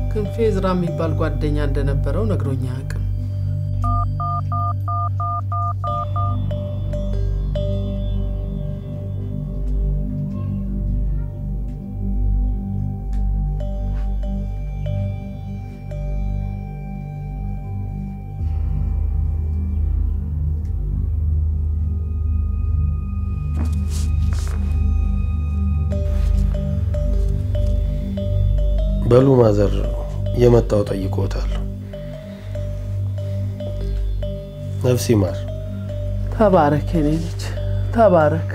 ክንፌ ዝራ የሚባል ጓደኛ እንደነበረው ነግሮኛ አያውቅም። በሉ ማዘር የመጣው ጠይቆታል። ነፍስ ይማር። ተባረክ የኔ ልጅ ተባረክ።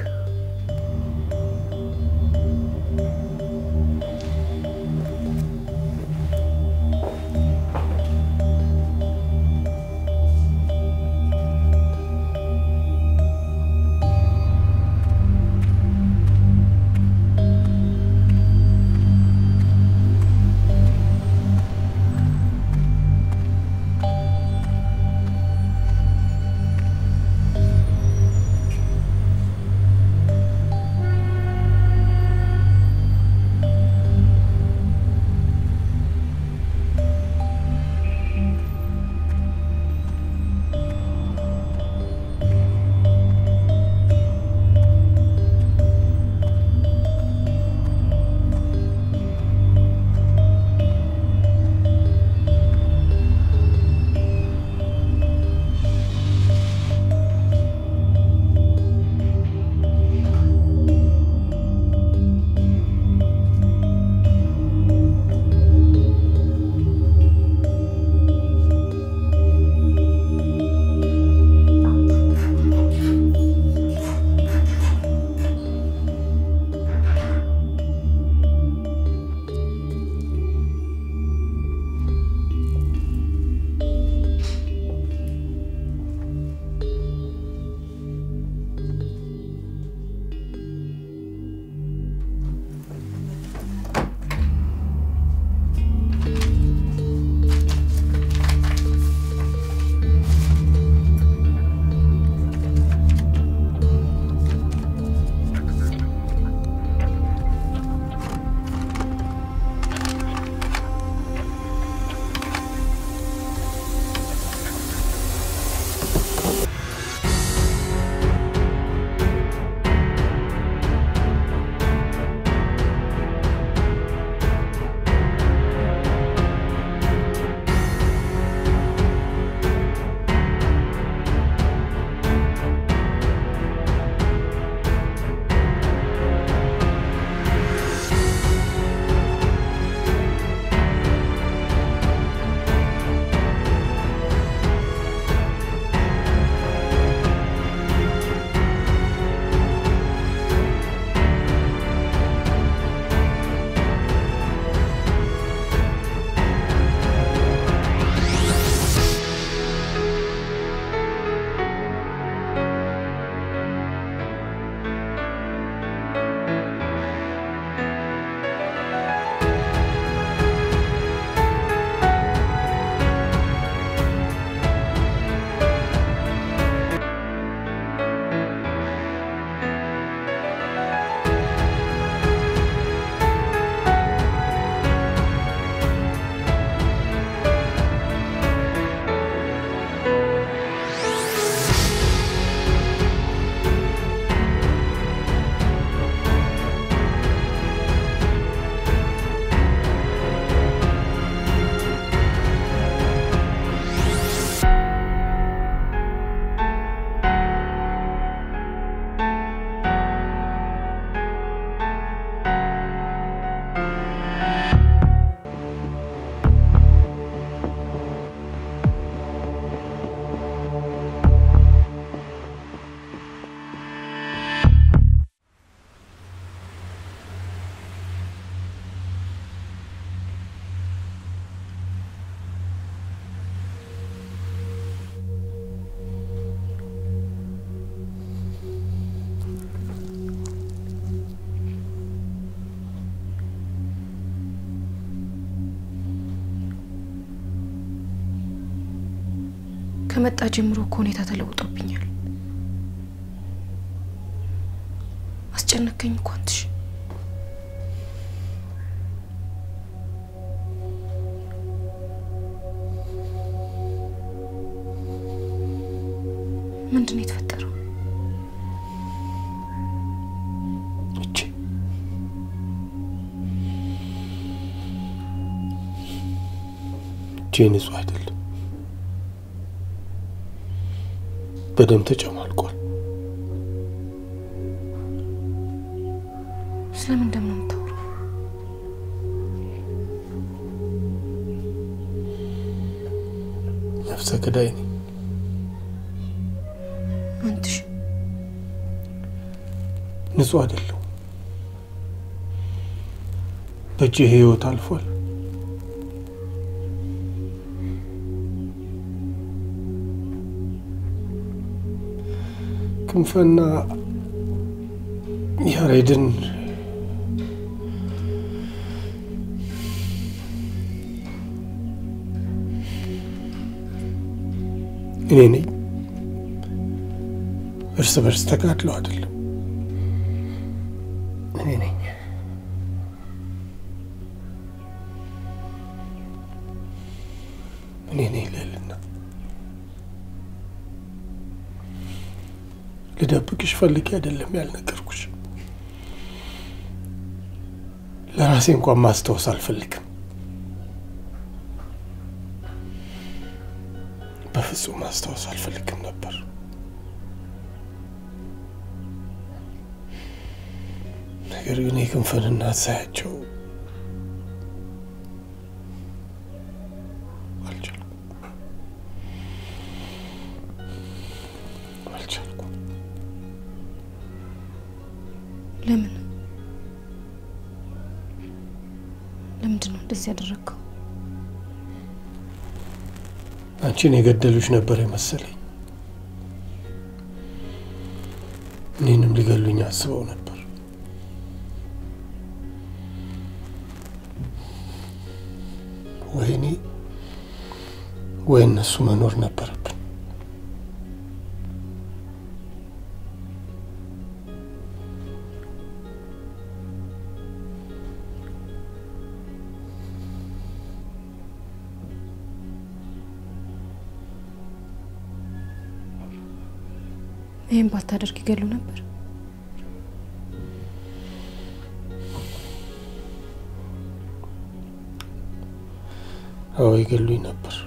ከመጣ ጀምሮ እኮ ሁኔታ ተለውጦብኛል። አስጨነቀኝ እኮ አንትሽ። ምንድን ነው የተፈጠረው? እጄ እጄ ንጹህ አይደለም፣ በደም ተጨማልቋል። ስለምን ደም ነው የምታወራው? ነፍሰ ገዳይ ነኝ። አንትሽ ንጹህ አይደለሁ። በእጄ ህይወት አልፏል። ክንፈና ያሬድን እኔ ነኝ። እርስ በርስ ተጋድለው አይደለም፣ እኔ ነኝ። እኔ ነኝ ልዕልና። ልደብቅሽ ፈልጌ አይደለም ያልነገርኩሽ። ለራሴ እንኳን ማስታወስ አልፈልግም። በፍጹም ማስታወስ አልፈልግም ነበር። ነገር ግን የክንፈን እናት ሳያቸው አልቻልኩም አልቻልኩም። ለምን ለምንድን ነው እንደዚህ ያደረግከው? አንቺን የገደሉሽ ነበር የመሰለኝ። እኔንም ሊገሉኝ አስበው ነበር። ወይ እኔ ወይ እነሱ መኖር ነበረብን። ይህም ባታደርግ ይገሉ ነበር። አዎ ይገሉኝ ነበር።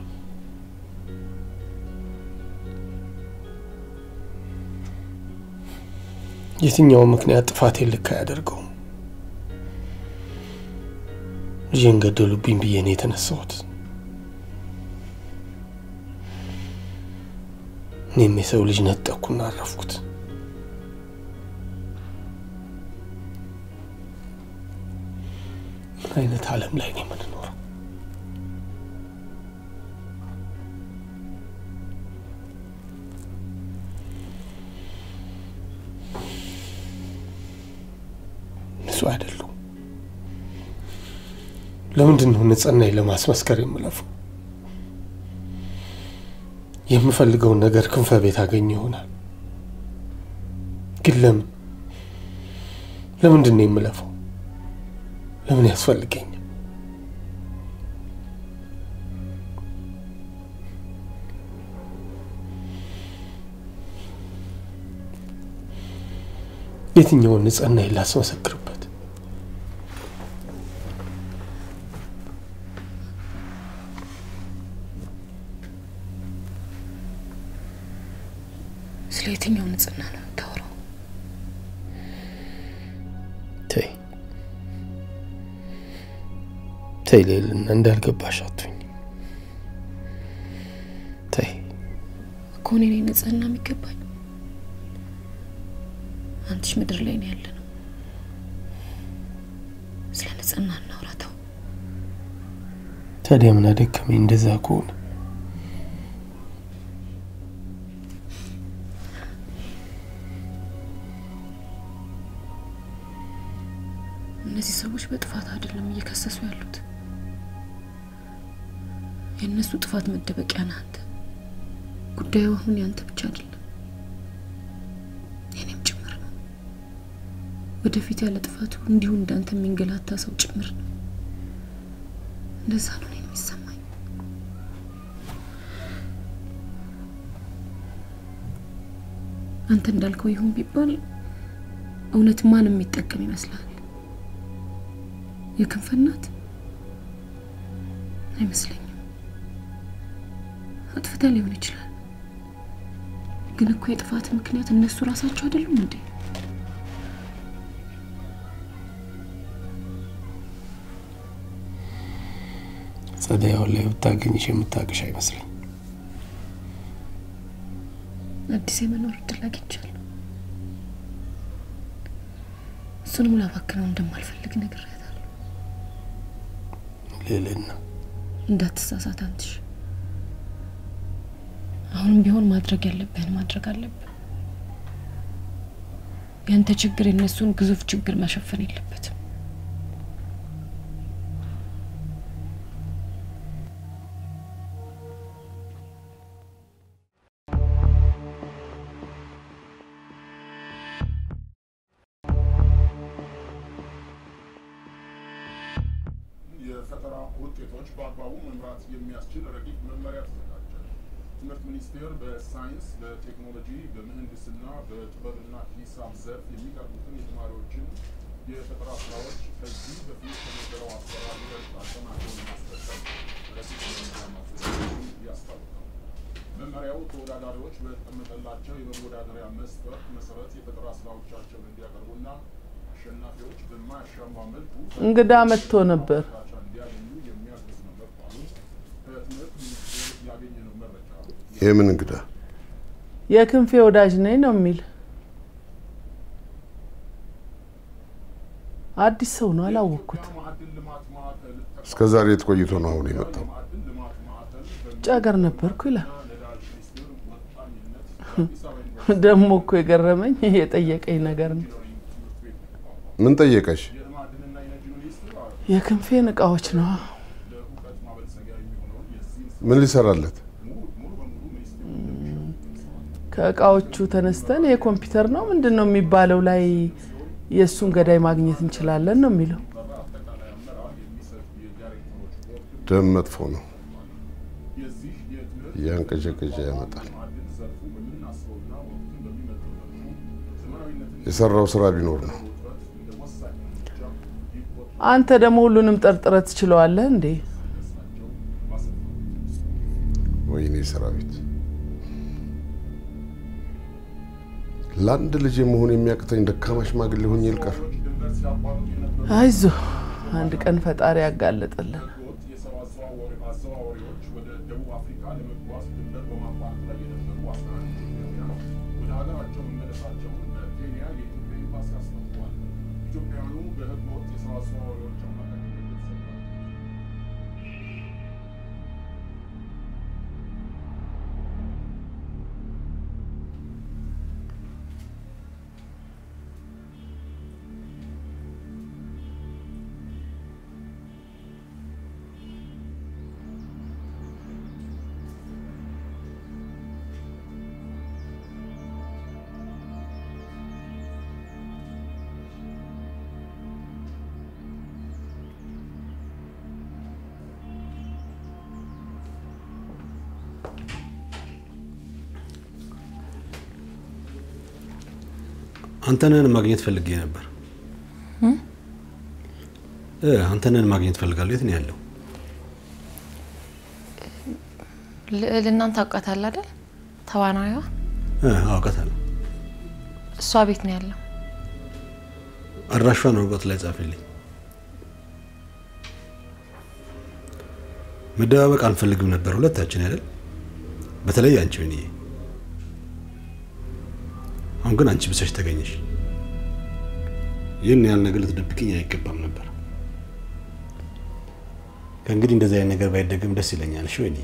የትኛውም ምክንያት ጥፋቴን ልክ አያደርገውም። ልጄን ገደሉብኝ ብዬ ነው የተነሳሁት። እኔም የሰው ልጅ ነጠቅኩና አረፍኩት። ምን አይነት ዓለም ላይ ነው የምንኖረው? ንጹህ አይደሉም። ለምንድን ነው ንጽህናዬን ለማስመስከር የምለፈው? የምፈልገውን ነገር ክንፈ ቤት አገኘ ይሆናል። ግን ለምን ለምንድን ነው የምለፈው? ለምን ያስፈልገኛል? የትኛውን ንጽህናዬን ላስመሰክርበት? ስለ የትኛው ንጽህና ነው የምታወራው? ተይ ተይ ልዕልና፣ እንዳልገባሽ አትሁኝ። ተይ እኮ እኔ ነኝ ንጽህና የሚገባኝ። አንትሽ ምድር ላይ ነው ያለ ነው። ስለ ንጽህና እናውራ። ተው። ታዲያ ምን አደከመኝ? እንደዛ ከሆነ እነዚህ ሰዎች በጥፋት አይደለም እየከሰሱ ያሉት። የእነሱ ጥፋት መደበቂያ ነህ አንተ። ጉዳዩ አሁን ያንተ ብቻ አይደለም፣ የኔም ጭምር ነው። ወደፊት ያለ ጥፋቱ እንዲሁ እንዳንተ የሚንገላታ ሰው ጭምር ነው። እንደዛ ነው እኔን የሚሰማኝ። አንተ እንዳልከው ይሁን ቢባል እውነት ማን የሚጠቀም ይመስላል? የክንፍ እናት አይመስለኝም። አጥፍታ ሊሆን ይችላል፣ ግን እኮ የጥፋት ምክንያት እነሱ ራሳቸው አይደሉም እንዴ? ጸደይ አሁን ላይ ብታገኝሽ የምታቅሽ አይመስለኝ። አዲስ የመኖር እድል አግኝቻለሁ። እሱንም ላባክነው እንደማልፈልግ ነግሬያታለሁ። ልዕልና እንዳትሳሳት አንትሽ። አሁንም ቢሆን ማድረግ ያለብህን ማድረግ አለብህ። ያንተ ችግር የነሱን ግዙፍ ችግር መሸፈን የለበትም። የፈጠራ ውጤቶች በአግባቡ መምራት የሚያስችል ረቂቅ መመሪያ ተዘጋጀ። ትምህርት ሚኒስቴር በሳይንስ፣ በቴክኖሎጂ፣ በምህንድስና፣ በጥበብና ሂሳብ ዘርፍ የሚቀርቡትን የተማሪዎችን የፈጠራ ስራዎች ከዚህ በፊት ከነበረው አሰራር ይበልጥ አጠናክሮ ለማስቀጠል ረቂቅ መመሪያ ማዘጋጀቱን ያስታውቃል። መመሪያው ተወዳዳሪዎች በተቀመጠላቸው የመወዳደሪያ መስፈርት መሰረት የፈጠራ ስራዎቻቸውን እንዲያቀርቡና አሸናፊዎች በማያሻማ መልኩ እንግዳ መጥቶ ነበር። እርዳታ እንዲያገኙ የሚያግዝ ነው መባሉን ከትምህርት ሚኒስቴር ያገኘነው መረጃ የምን እንግዳ? የክንፌ ወዳጅ ነኝ ነው የሚል አዲስ ሰው ነው አላወቅኩት። የኢትዮጵያ ማዕድን ልማት ማዕከል እስከ ዛሬ የት ቆይቶ ነው አሁን የመጣው? ማዕድን ልማት ማዕከል ውጭ ሀገር ነበርኩ ይላል። በነዳጅ ሚኒስቴር ወጣኝነት የአዲስ አበባ ዩኒቨርሲቲ ደግሞ እኮ የገረመኝ የጠየቀኝ ነገር ነው። ኢንጂነሪንግ ትምህርት ቤት ነው። ምን ጠየቀሽ? የማዕድንና ኢነርጂ ሚኒስቴር የክንፌን እቃዎች ነው ለእውቀት ማበልጸጊያ የሚሆነውን የዚህን ምን ሊሰራለት? ሙሉ ሙሉ በሙሉ ሚኒስቴሩ እንደሚሸፍን ገልጸዋል። ከእቃዎቹ ተነስተን የኮምፒውተር ነው ምንድን ነው የሚባለው ላይ የእሱን ገዳይ ማግኘት እንችላለን ነው የሚለው። አጠቃላይ አመራር የሚሰጥ የዳይሬክተሮች ቦርድ ደም መጥፎ ነው፣ የዚህ የትምህርት እያንቀዠቀዠ ያመጣል። ማዕድን ዘርፉ በምናስበውና ወቅቱን በሚመጥን መልኩ ዘመናዊነትን የሰራው ስራ ቢኖር ነው። ውጥረት እንደ ወሳኝ እርምጃ ይቆጠራል አንተ ደግሞ ሁሉንም ጠርጥረ ትችለዋለህ እንዴ? ናቸው ማሰልጠን ወይኔ ሰራዊት! ለአንድ ልጅ መሆን የሚያቅተኝ ደካማ ሽማግሌ ሆኜ ልቀር። ድንበር ሲያቋርጡ የነበሩ አይዞ አንድ ቀን ፈጣሪ ያጋለጠልን። ህገወጥ የሰው አዘዋዋሪ- አዘዋዋሪዎች ወደ ደቡብ አፍሪካ ለመጓዝ ድንበር በማቋረጥ ላይ የነበሩ አስራ አንድ ኢትዮጵያውያን ወደ ሀገራቸው መመለሳቸውን በኬንያ የኢትዮጵያ ኤምባሲ አስታውቋል። ኢትዮጵያውያኑ በህገወጥ የሰው አዘዋዋሪዎች አማካኝነት የተሰራ አንተነህን ማግኘት ፈልጌ ነበር። እ አንተነህን ማግኘት ፈልጋለሁ። የት ነው ያለው? ልዕልናን ታውቃታለህ አይደል? ተዋናይዋ እ አውቃታለሁ። እሷ ቤት ነው ያለው። አድራሿን ወረቀት ላይ ጻፈልኝ። መደባበቅ አንፈልግም ነበር ሁለታችን አይደል? በተለይ አንቺ ወይንዬ። አሁን ግን አንቺ ብሰሽ ተገኘሽ። ይህን ያህል ነገር ልትደብቅኝ አይገባም ነበር። ከእንግዲህ እንደዚህ አይነት ነገር ባይደገም ደስ ይለኛል። እሺ ወይንዬ?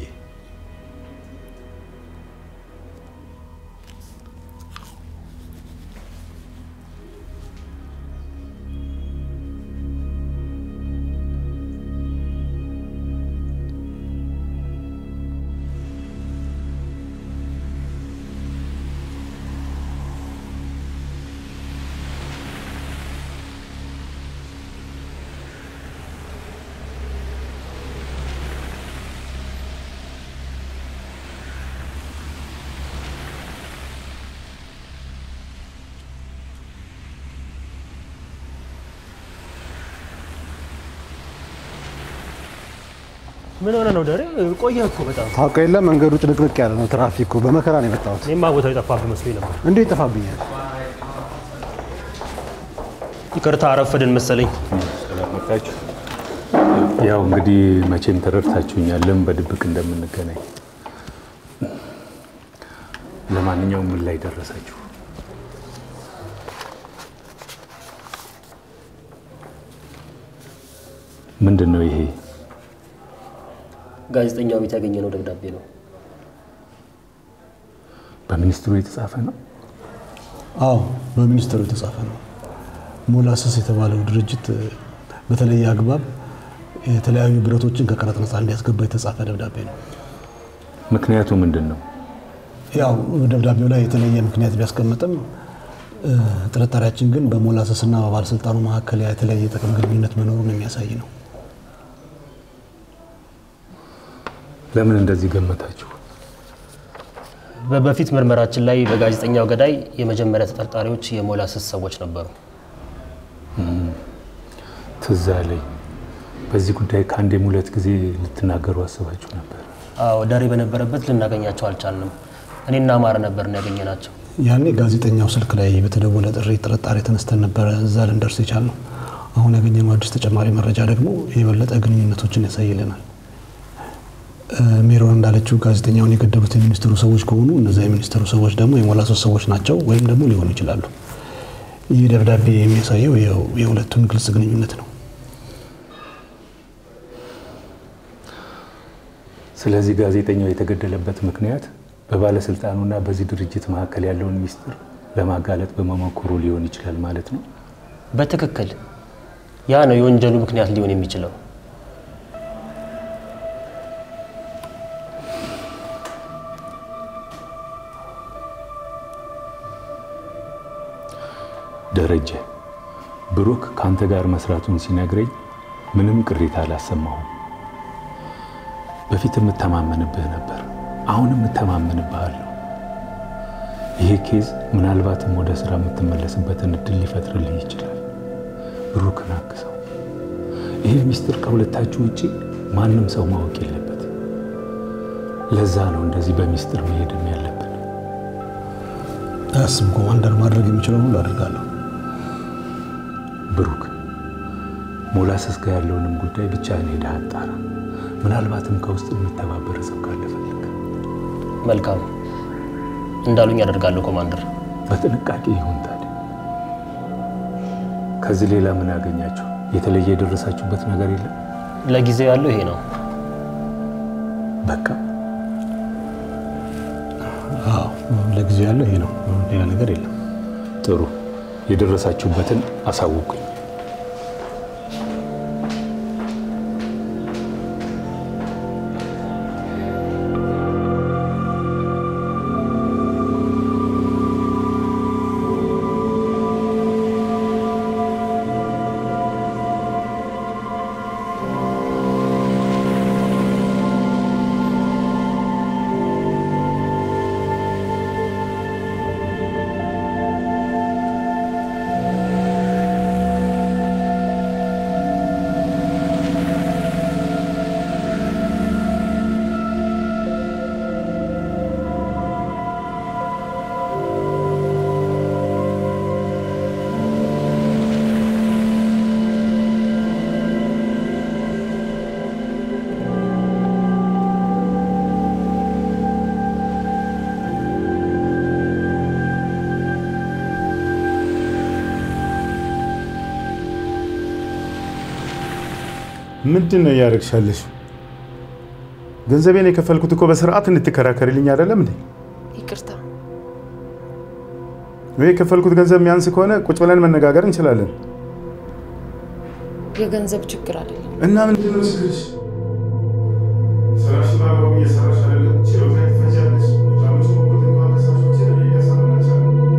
ምን ሆነ ነው ደሬ? ቆየህ እኮ በጣም። ታውቀው የለ መንገዱ ጭንቅንቅ ያለ ነው፣ ትራፊኩ በመከራ ነው የመጣሁት። እኔማ ቦታው የጠፋብህ መስሎኝ ነበር። እንዴት ይጠፋብኛል? ይቅርታ አረፈድን መሰለኝ። ያው እንግዲህ መቼም ተረድታችሁኛል ለምን በድብቅ እንደምንገናኝ። ለማንኛውም ምን ላይ ደረሳችሁ? ምንድን ነው ይሄ? ጋዜጠኛው ቤት ያገኘነው ደብዳቤ ነው። በሚኒስትሩ የተጻፈ ነው? አዎ በሚኒስትሩ የተጻፈ ነው። ሞላሰስ የተባለው ድርጅት በተለየ አግባብ የተለያዩ ብረቶችን ከቀረጥ ነፃ እንዲያስገባ የተጻፈ ደብዳቤ ነው። ምክንያቱ ምንድን ነው? ያው ደብዳቤው ላይ የተለየ ምክንያት ቢያስቀምጥም ጥርጣሬያችን ግን በሞላሰስና በባለስልጣኑ መካከል የተለያየ ጥቅም ግንኙነት መኖሩን የሚያሳይ ነው። ለምን እንደዚህ ገመታችሁ? በበፊት ምርመራችን ላይ በጋዜጠኛው ገዳይ የመጀመሪያ ተጠርጣሪዎች የሞላሰስ ሰዎች ነበሩ። ትዝ አለኝ። በዚህ ጉዳይ ከአንዴም ሁለት ጊዜ ልትናገሩ አስባችሁ ነበር። አዎ ደሬ በነበረበት ልናገኛቸው አልቻልንም። እኔና አማረ ነበርን ያገኘናቸው። ያኔ ጋዜጠኛው ስልክ ላይ በተደወለ ጥሪ ጥርጣሬ ተነስተን ነበረ እዛ ልንደርስ የቻልነው። አሁን ያገኘነው አዲስ ተጨማሪ መረጃ ደግሞ የበለጠ ግንኙነቶችን ያሳይልናል። ሜሮን እንዳለችው ጋዜጠኛውን የገደሉት የሚኒስትሩ ሰዎች ከሆኑ እነዚያ የሚኒስትሩ ሰዎች ደግሞ የሞላሶስ ሰዎች ናቸው ወይም ደግሞ ሊሆኑ ይችላሉ። ይህ ደብዳቤ የሚያሳየው የሁለቱን ግልጽ ግንኙነት ነው። ስለዚህ ጋዜጠኛው የተገደለበት ምክንያት በባለስልጣኑና በዚህ ድርጅት መካከል ያለውን ሚስጥር ለማጋለጥ በመሞከሩ ሊሆን ይችላል ማለት ነው። በትክክል ያ ነው የወንጀሉ ምክንያት ሊሆን የሚችለው። ደረጀ ብሩክ ከአንተ ጋር መስራቱን ሲነግረኝ ምንም ቅሬታ አላሰማሁም። በፊት የምተማመንብህ ነበር፣ አሁንም እተማመንብሃለሁ። ይሄ ኬዝ ምናልባትም ወደ ስራ የምትመለስበትን እድል ሊፈጥርልህ ይችላል። ብሩክን አግዘው። ይሄ ሚስጥር ከሁለታችሁ ውጪ ማንም ሰው ማወቅ የለበት። ለዛ ነው እንደዚህ በሚስጥር መሄድም ያለብን። አያስብ ኮማንደር፣ ማድረግ የሚችለውን ሁሉ አድርጋለሁ። ብሩክ ሞላሰስ ጋር ያለውንም ጉዳይ ብቻህን ሄደህ አጣራ። ምናልባትም ከውስጥ የሚተባበር ሰው ካለ ፈልግ። መልካም እንዳሉኝ ያደርጋለሁ ኮማንደር። በጥንቃቄ ይሁን። ታዲያ ከዚህ ሌላ ምን ያገኛችሁ? የተለየ የደረሳችሁበት ነገር የለም? ለጊዜው ያለው ይሄ ነው። በቃ አዎ፣ ለጊዜው ያለው ይሄ ነው። ሌላ ነገር የለም። ጥሩ። የደረሳችሁበትን አሳውቁኝ። ምንድን ነው እያደረግሻለሽ? ገንዘቤን የከፈልኩት እኮ በስርዓት እንድትከራከርልኝ አይደለም እንዴ? ይቅርታ። ወይ የከፈልኩት ገንዘብ የሚያንስ ከሆነ ቁጭ ብለን መነጋገር እንችላለን። የገንዘብ ችግር አይደለም። እና ምንድን ነው ችግርሽ? ስራሽን በአግባቡ እየሰራሽ አይደለም። ችሎታ ትፈጃለሽ። ጫኖች ሞኩት እንኳን ከሳሾችን እኔ እያሳምናቸዋለሁ።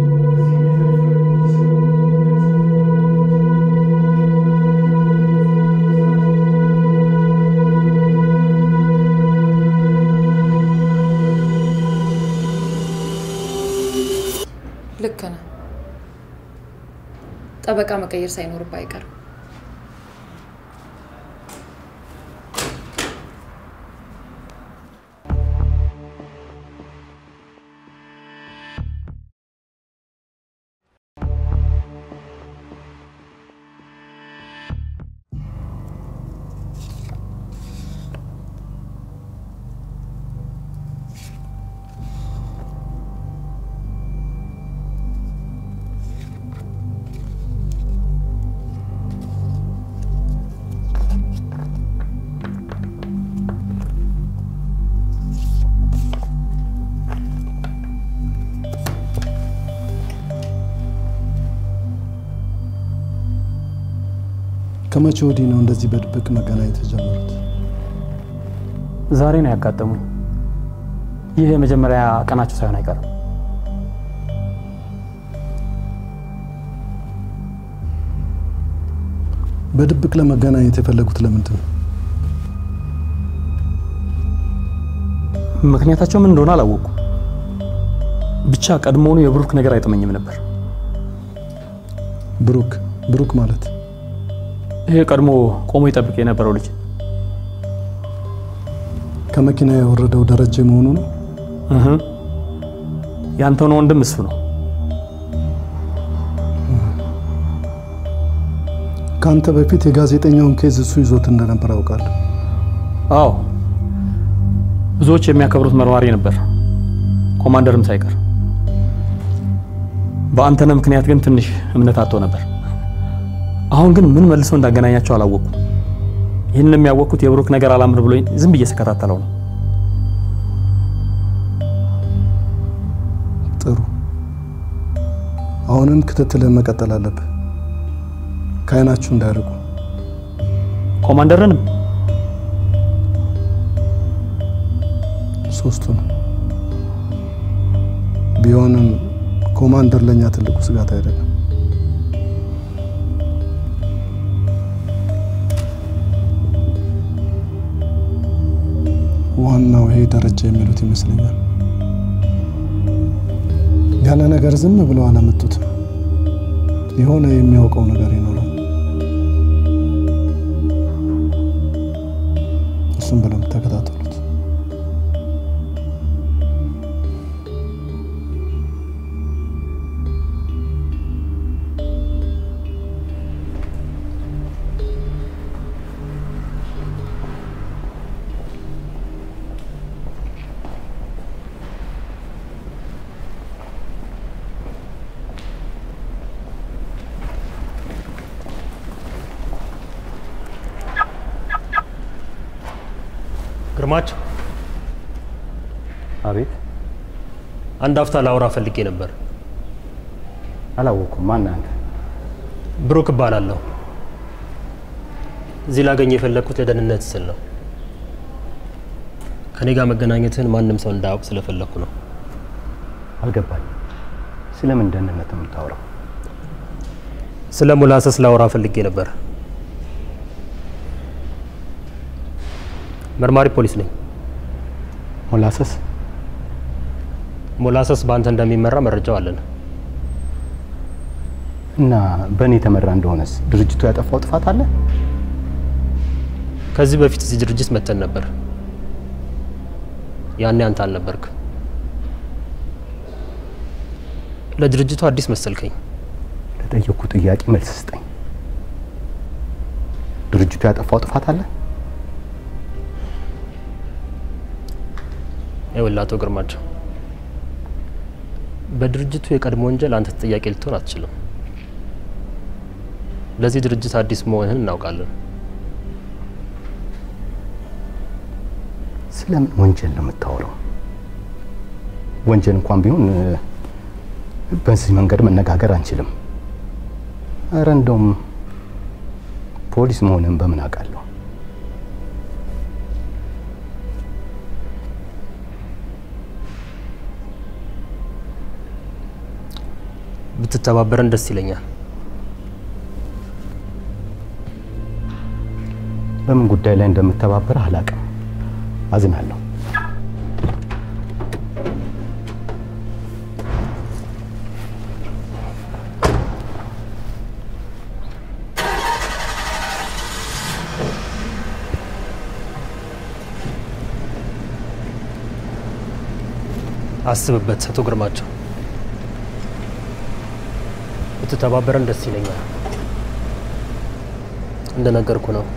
ልክ ነህ። ጠበቃ መቀየር ሳይኖርብህ አይቀርም። ከመቼ ወዲህ ነው እንደዚህ በድብቅ መገናኘት የጀመሩት? ዛሬ ነው ያጋጠሙኝ። ይህ የመጀመሪያ ቀናቸው ሳይሆን አይቀርም። በድብቅ ለመገናኘት የፈለጉት ለምንድን ነው? ምክንያታቸው ምን እንደሆነ አላወቁ። ብቻ ቀድሞውኑ የብሩክ ነገር አይጥመኝም ነበር። ብሩክ ብሩክ ማለት ይሄ ቀድሞ ቆሞ ይጠብቅ የነበረው ልጅ ከመኪና የወረደው ደረጀ መሆኑ ነው። እህ ያንተውን ወንድም እሱ ነው። ከአንተ በፊት የጋዜጠኛውን ኬዝ እሱ ይዞት እንደነበር አውቃለሁ። አዎ ብዙዎች የሚያከብሩት መርማሪ ነበር፣ ኮማንደርም ሳይቀር። በአንተነህ ምክንያት ግን ትንሽ እምነት አጥቶ ነበር። አሁን ግን ምን መልሶ እንዳገናኛቸው አላወቁም። ይህን የሚያወቅኩት የብሩክ ነገር አላምር ብሎኝ ዝም ብዬ ስከታተለው ነው። ጥሩ። አሁንም ክትትልን መቀጠል አለብህ። ከአይናችሁ እንዳያርቁ። ኮማንደርንም ሶስቱን ቢሆንም ኮማንደር ለኛ ትልቁ ስጋት አይደለም። ዋናው ይሄ ደረጃ የሚሉት ይመስለኛል። ያለ ነገር ዝም ብለው አላመጡትም። የሆነ የሚያውቀው ነገር ይኖራል። እሱም ብለው ተከታተሉት። ግርማቸው፣ አቤት። አንድ አፍታ ላውራ ፈልጌ ነበር። አላወኩም። ማን አንተ? ብሩክ እባላለሁ። እዚህ ላገኝ የፈለግኩት ለደህንነት ስል ነው። ከኔ ጋር መገናኘትህን ማንም ሰው እንዳያውቅ ስለፈለግኩ ነው። አልገባኝ። ስለምን ደህንነት ነው የምታወራው? ስለ ሙላሰስ ላውራ ፈልጌ ነበር። መርማሪ ፖሊስ ነኝ። ሞላሰስ ሞላሰስ በአንተ እንደሚመራ መረጃው አለን። እና በእኔ የተመራ እንደሆነስ ድርጅቱ ያጠፋው ጥፋት አለ? ከዚህ በፊት እዚህ ድርጅት መተን ነበር። ያኔ አንተ አልነበርክ። ለድርጅቱ አዲስ መሰልከኝ። ለጠየቅኩ ጥያቄ መልስ ስጠኝ። ድርጅቱ ያጠፋው ጥፋት አለ? ይኸውልህ አቶ ግርማቸው በድርጅቱ የቀድሞ ወንጀል አንተ ተጠያቂ ልትሆን አትችልም። ለዚህ ድርጅት አዲስ መሆንህን እናውቃለን። ስለምን ወንጀል ነው የምታወራው? ወንጀል እንኳን ቢሆን እ፣ በዚህ መንገድ መነጋገር አንችልም። እረ እንደውም ፖሊስ መሆንን በምን አውቃለሁ? ብትተባበረን ደስ ይለኛል። በምን ጉዳይ ላይ እንደምተባበር አላውቅም። አዝናለሁ። አስብበት አቶ ግርማቸው። ብትተባበረን ደስ ይለኛል። እንደነገርኩ ነው።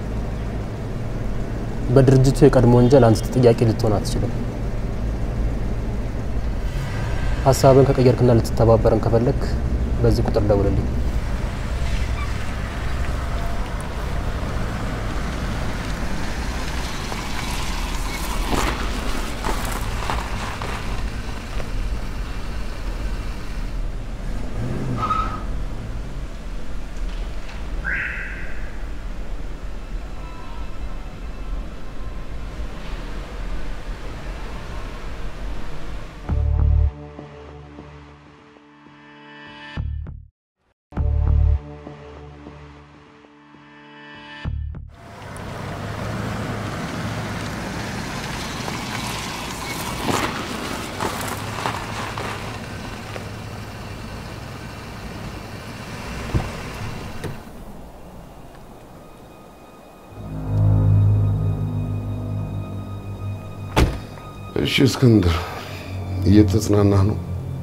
በድርጅቱ የቀድሞ ወንጀል አንተ ተጠያቂ ልትሆን አትችልም። ሀሳብን ከቀየርክና ልትተባበረን ከፈለክ በዚህ ቁጥር ደውልልኝ። እሺ እስክንድር፣ እየተጽናናህ ነው?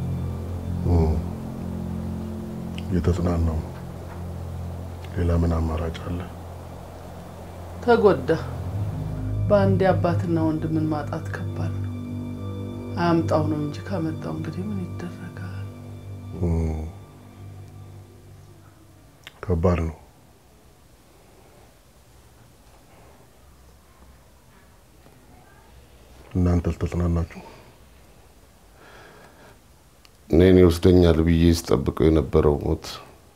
እየተጽናናው ነው። ሌላ ምን አማራጭ አለ? ተጎዳ። በአንዴ አባትና ወንድምን ማጣት ከባድ ነው። አያምጣው ነው እንጂ ካመጣው እንግዲህ ምን ይደረጋል? ከባድ ነው። እናንተ አልተጽናናችሁ? እኔን ይወስደኛል ብዬ ስጠብቀው የነበረው ሞት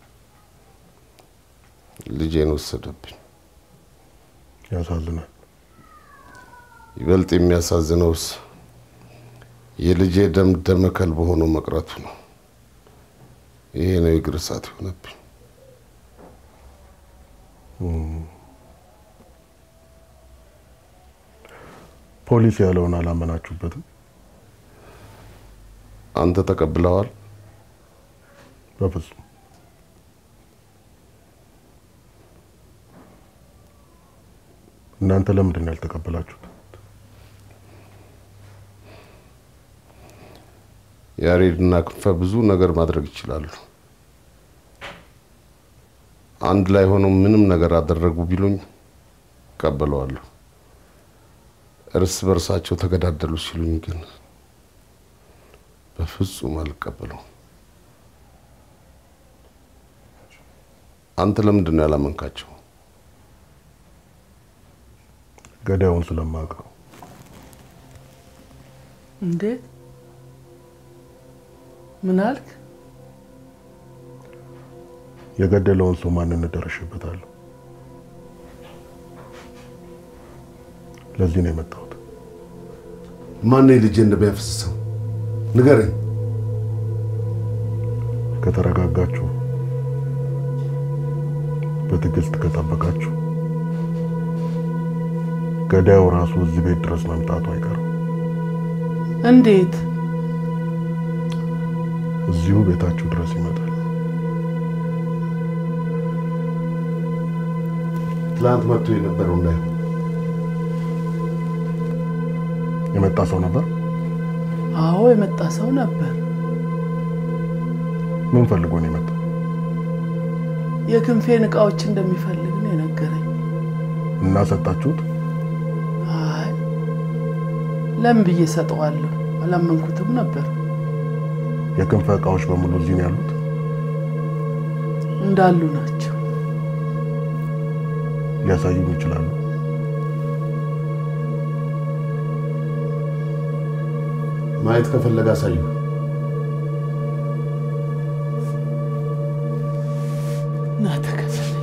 ልጄን ወሰደብኝ። ያሳዝናል። ይበልጥ የሚያሳዝነውስ የልጄ ደም ደመ ከልብ ሆኖ መቅረቱ ነው። ይሄ ነው የእግር እሳት የሆነብኝ። ፖሊስ ያለውን አላመናችሁበትም? አንተ ተቀብለዋል? በፍጹም እናንተ ለምንድን ነው ያልተቀበላችሁት? ያሬድና ክንፈ ብዙ ነገር ማድረግ ይችላሉ። አንድ ላይ ሆነው ምንም ነገር አደረጉ ቢሉኝ እቀበለዋለሁ። እርስ በርሳቸው ተገዳደሉ ሲሉኝ ግን በፍጹም አልቀበለውም። አንተ ለምንድን ነው ያላመንካቸው? ገዳዩን ስለማውቀው። እንዴት? ምን አልክ? የገደለውን ሰው ማንነት ደርሼበታለሁ። ለዚህ ነው የመጣሁት። ማነው የልጄን ደም ያፈሰሰው? ንገረኝ። ከተረጋጋችሁ፣ በትዕግስት ከጠበቃችሁ ገዳዩ ራሱ እዚህ ቤት ድረስ መምጣቱ አይቀርም። እንዴት? እዚሁ ቤታችሁ ድረስ ይመጣል። ትላንት መጥቶ የነበረው እንዳይሆን የመጣ ሰው ነበር። አዎ የመጣ ሰው ነበር። ምን ፈልጎ ነው የመጣው? የክንፌን እቃዎች እንደሚፈልግ ነው የነገረኝ። እና ሰጣችሁት? አይ ለምን ብዬ ሰጠዋለሁ? አላመንኩትም ነበር። የክንፈ እቃዎች በሙሉ እዚህ ነው ያሉት? እንዳሉ ናቸው። ሊያሳዩኝ ይችላሉ? ማየት ከፈለገ አሳዩ። ና ተከተለኝ።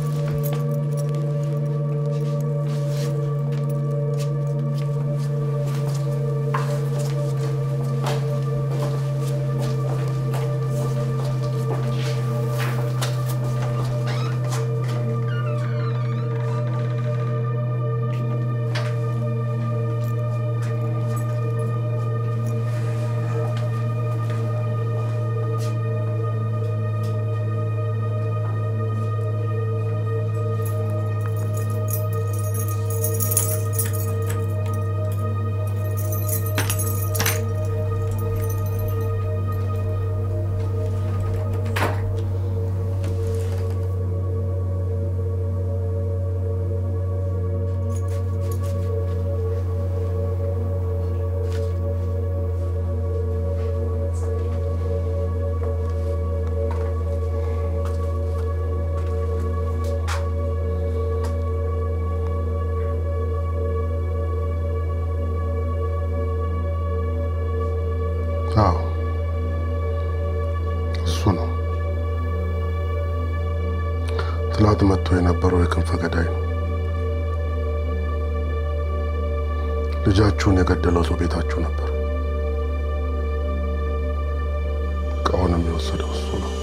አዎ እሱ ነው። ትላንት መጥቶ የነበረው የክንፈ ገዳይ ነው። ልጃችሁን የገደለው ሰው ቤታችሁ ነበር። እቃውንም የወሰደው እሱ ነው።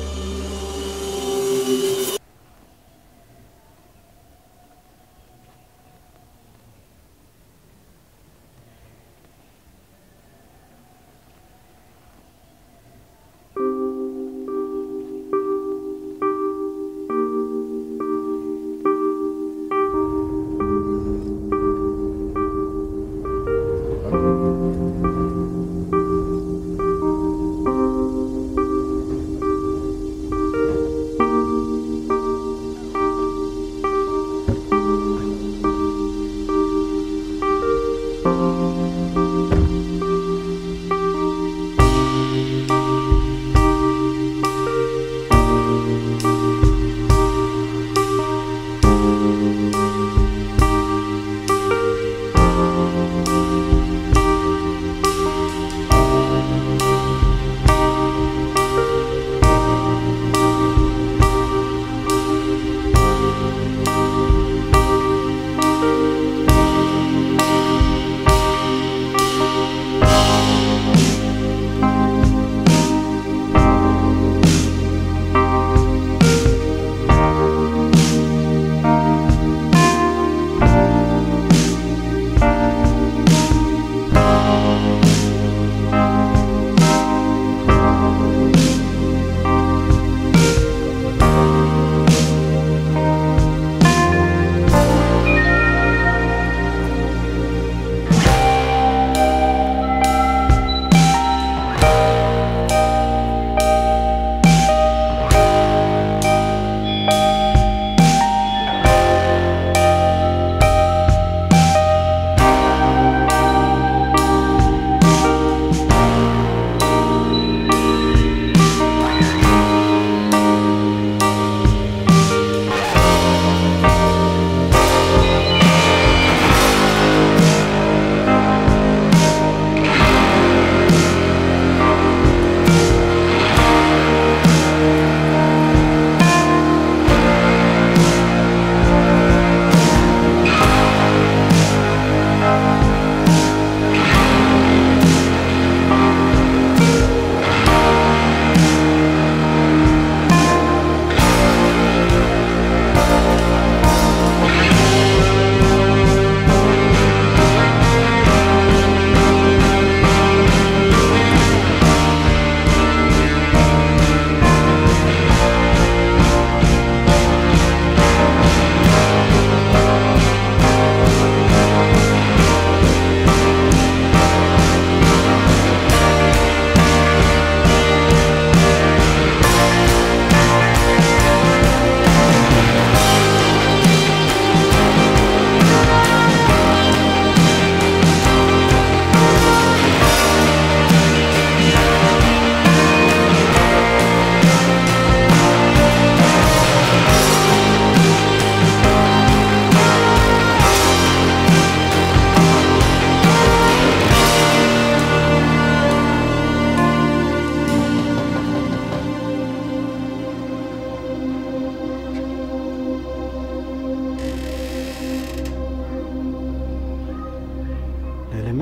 ሄሌና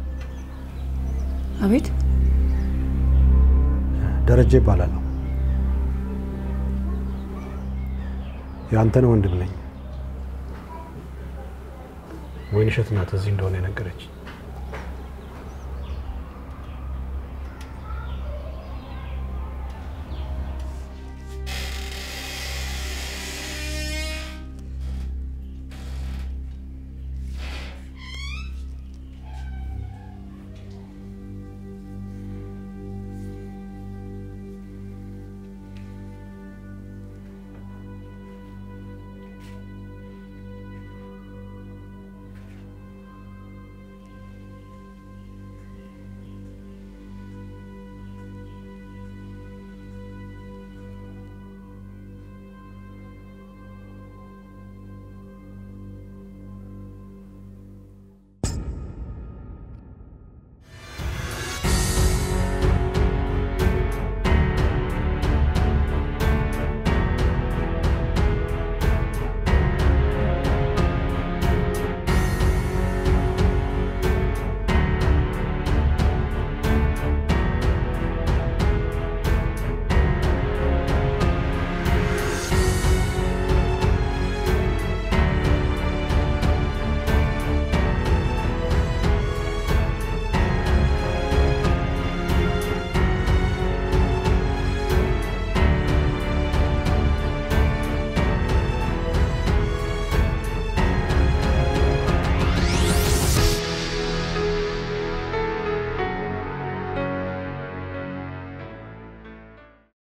አቤት ደረጀ ይባላለሁ። የአንተነህ ወንድም ነኝ። ወይንሸት ናት እዚህ እንደሆነ የነገረች።